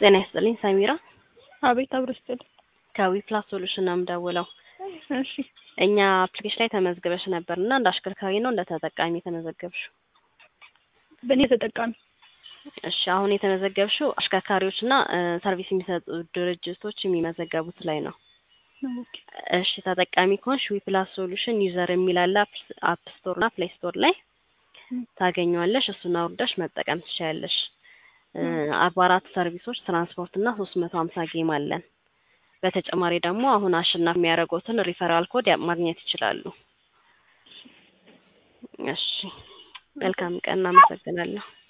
ጤና ይስጥልኝ ሰሚራ አቤት አብሮ ይስጥልኝ። ከዊ ፕላስ ሶሉሽን ነው የምደውለው። እሺ እኛ አፕሊኬሽን ላይ ተመዝግበሽ ነበር እና እንደ አሽከርካሪ ነው እንደ ተጠቃሚ የተመዘገብሽው? በእኔ ተጠቃሚ እሺ አሁን የተመዘገብሽው አሽከርካሪዎች እና ሰርቪስ የሚሰጡ ድርጅቶች የሚመዘገቡት ላይ ነው። ኦኬ እሺ ተጠቃሚ ከሆንሽ ዊ ፕላስ ሶሉሽን ዩዘር የሚል አለ አፕ ስቶር እና ፕሌይ ስቶር ላይ ታገኘዋለሽ። እሱን አውርደሽ መጠቀም ትችያለሽ። አርባ አራት ሰርቪሶች ትራንስፖርት እና ሶስት መቶ ሀምሳ ጌም አለን። በተጨማሪ ደግሞ አሁን አሸናፊ የሚያደርጉትን ሪፈራል ኮድ ያ- ማግኘት ይችላሉ። እሺ መልካም ቀን፣ እናመሰግናለሁ።